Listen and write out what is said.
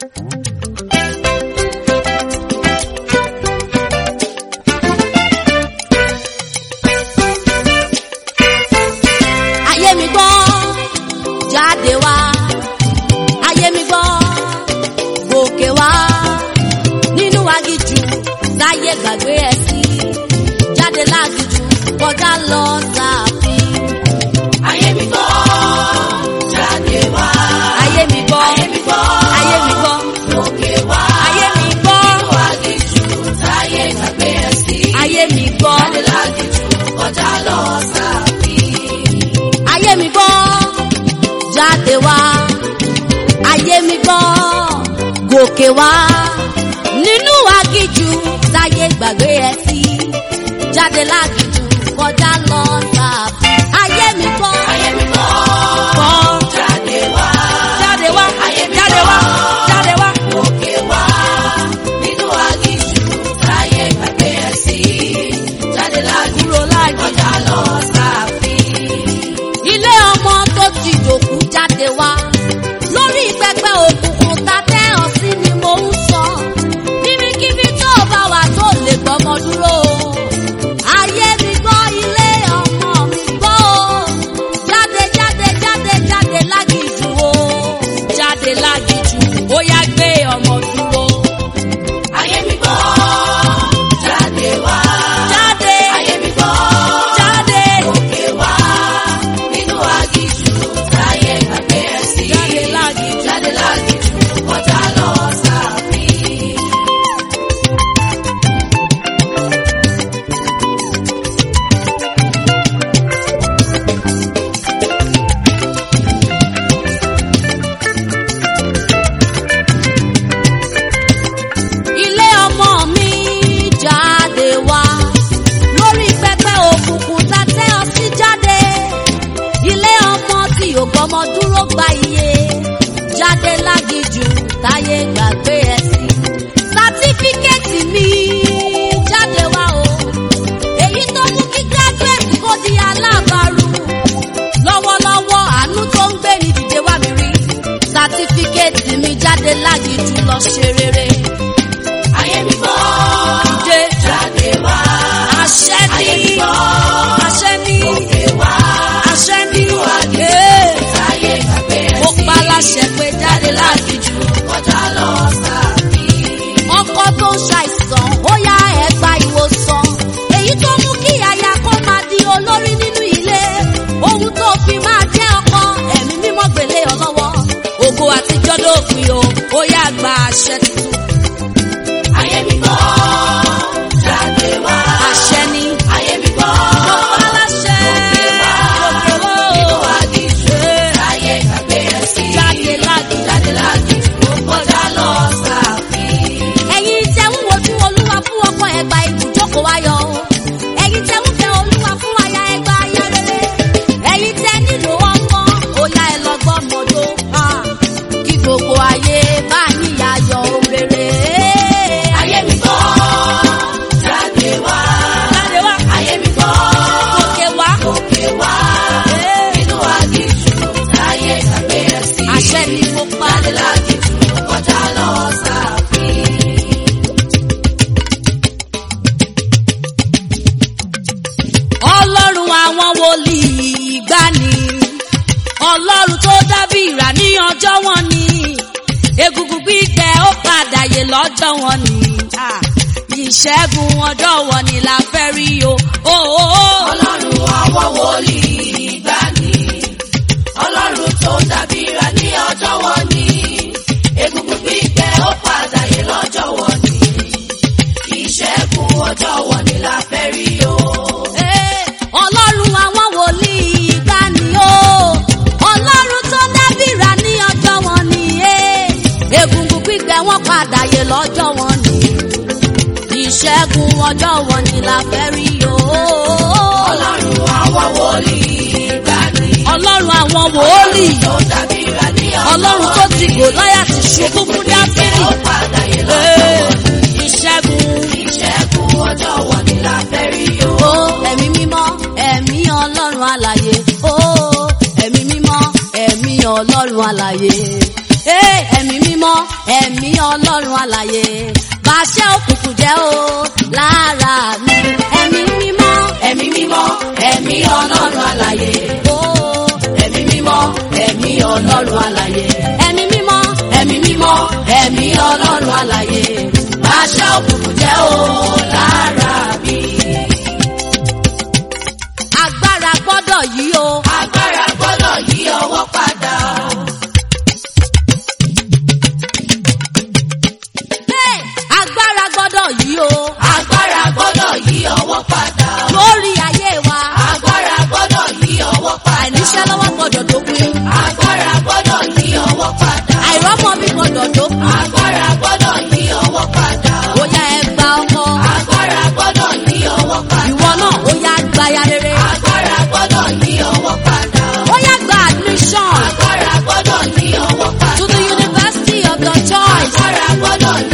ayé mi gbọ́ jáde wá ayé mi gbọ́ gòkè wá nínú agijù láyé gbàgbé ẹ sí jáde lágijù kọjá lọ sáàfin. Ayé mi gbọ́, jáde wá. ayé mi gbọ́ Ayé mi gbọ́, ayé mi gbọ́ òkè wá. ayé mi gbọ́ Wá gíjù táyé gbàgbé ẹ sí. ayé mi gbọ́ Jáde lágìjù kọjá lọ sáàfin. ayé mi gbọ́ jáde wá ayé mi gbọ́ gòkè wá nínú agijù láyé gbàgbé ẹ sí jáde lágijù kọjá lọ sáàfin. ayé mi gbọ́ Ayé mi gbọ́, gbọ́ jáde wá. jáde wá Ayé mi jáde wá gbọ́. jáde wá. Òkè wá. Nínú agíjù táyé gbàgbé ẹ sí. Jáde lágìjù kúrò láàyè. kọjá lọ sáàfin. ilé ọmọ tó ti dòkú jáde wá lórí pẹpẹ òkùnkùn ta tẹ ọ sí ni mò ń sọ níbikíbi tó bá wà tó lè gbọmọ dúró ayé mi gbọ́ ilé ọmọ mi gbọ́ o jáde jáde jáde jáde lágìjù o jáde lágìjù ó yá gbé ọmọ dúró Ayé mi gbọ́, jáde wá. jáde Ayé mi gbọ́, jáde òkè wá. Nínú agíjù táyé gbàgbé ẹ sí. jáde lágìjù. Jáde lágìjù kọjá lọ sáàfin. ilé ọmọ mi jáde wá lórí pẹpẹ òkùnkùn tá tẹ ọ sí jáde ilé ọmọ tí ò gbọmọ dúró gba iye jáde lágìjù táyé gbàgbé ẹ sí sátífíkẹ́ẹ̀tì mi jáde wá o èyí tó mú kí gíráduwẹ̀tì kó di alábàárù lọ́wọ́lọ́wọ́ àánú tó ń gbé ní dìde wá mi rí sátífíkẹ́ẹ̀tì mi jáde lágìjù lọ ṣe rere. Ayé mi gbọ́, Dìde. jáde wá. Àṣẹ Ayé mi ní. gbọ́, Àṣẹ ní. òkè wá. Àṣẹ ní. agíjù Ee. táyé gbàgbé ẹ Mo sí. pa láṣẹ pé jáde lágìjù. Kọjá lọ sáàfin. Ọkọ tó ń ṣàìsàn, ó yá ẹ gba ìwòsàn. Èyí tó mú kí aya kó máa di olórí nínú ilé. Ohun tó fi máa jẹ́ ọkọ, ẹ̀mí mímọ́ gbélé ọ lọ́wọ́. Ògo àtijọ́ dópin o, ó yá gba àṣẹ tuntun. Ayé mi gbọ́, jáde wá. Àṣẹ ní. Ayé mi gbọ́, Mo pa láṣẹ. òkè wá. Òkè wá o. Nínú agíjù Ee. táyé gbàgbé ẹ sí. Jáde lágìjù. Jáde lágìjù kọjá lọ sáàfin. ẹ̀yin tẹ́ ń wojú olúwa fún ọkọ ẹgbà ibùjókòó ayọ̀ o ẹ̀yin tẹ́ ń fẹ́ olúwa fún aya ẹgbà aya rere ẹ̀yin tẹ́ nílò ọmọ òyà ẹ lọ gbọ́ mọ́dọ́ kí gbogbo ayé bá yín yayọ̀ rere. Ayé mi gbọ́, jáde wá. jáde wá Ayé mi gbọ́, òkè wá òkè wá. Ee. Nínú agíjù táyé gbàgbé ẹ sí. àṣẹ ni mo pa Jáde lágìjù kọjá lọ sáàfin. ọlọ́run àwọn wòlíì gbani ọlọ́run tó dábì ìrà ní ọjọ́ wọn ni egungun gbígbẹ ó padà yè lọ́jọ́ wọn ni Ah, ìṣẹ́gun ọjọ́ wọn ni la fẹ́ rí o. Oh, oh, oh. Ọlọ́run àwọn wòlíì gbani. Ọlọ́run tó dábìrà ní ọjọ́ wọn ni. Egungun gbígbẹ ó padà yé lọ́jọ́ wọn ni. Ìṣẹ́gun ọjọ́ wọn ni la fẹ́ rí o. Eh, ọlọ́run àwọn wòlíì gbani o ọlọ́run tó dábìrà ní ọjọ́ wọn ni eh, egungun gbígbẹ wọn padà yè lọ́jọ́ wọn ni ìṣẹ́gun ọjọ́ wọn ni la fẹ́ rí o. Ọlọ́run àwọn wòlíì gbani. ọlọ́run àwọn wòlíì Tó dábìrà ní ọjọ́ ọlọ́run tó ti Gòláyátì ṣubú fún dáfídì ó padà yé lọ́jọ́ Eh, wọn ni. ìṣẹ́gun Ìṣẹ́gun ọjọ́ wọn ni la fẹ́ rí o. ó ẹ̀mí mímọ́ ẹ̀mí ọlọ́run alàyè ó ẹ̀mí mímọ́ ẹ̀mí ọlọ́run alàyè Ee, ẹ̀mí mímọ́ ẹ̀mí ọlọ́run àlàyé bàṣẹ òkùnkùn jẹ́ o lára mi ẹ̀mí mímọ́ ẹ̀mí mímọ́ ẹ̀mí ọlọ́run àlàyé o ẹ̀mí mímọ́ ẹ̀mí ọlọ́run àlàyé ẹ̀mí mímọ́ ẹ̀mí mímọ́ ẹ̀mí ọlọ́run àlàyé àṣà òkùnkùn jẹ́ o lára mi. agbára gbọ́dọ̀ yí o agbára gbọ́dọ̀ yí ọwọ́ padà. Hey! agbára gbọ́dọ̀ yí o agbára gbọ́dọ̀ yí ọwọ́ padà. lórí ayé wa agbára gbọ́dọ̀ yí ọwọ́ padà. àìníṣẹ́ lọ́wọ́ gbọ́dọ̀ dópin agbára gbọ́dọ̀ yí ọwọ́ padà. àìrọ́mọ mi gbọ́dọ̀ dópin agbára gbọ́dọ̀ yí ọwọ́ padà. ó yá ẹ gba ọkọ agbára gbọ́dọ̀ yí ọwọ́ padà. ìwọ náà ó yá gba ya rere agbára gbọ́dọ̀ yí ọwọ́ padà. ó yá gba admission agbára gbọ́dọ̀ yí ọwọ́ padà. to the university of your choice agbára gbọ́dọ̀ yí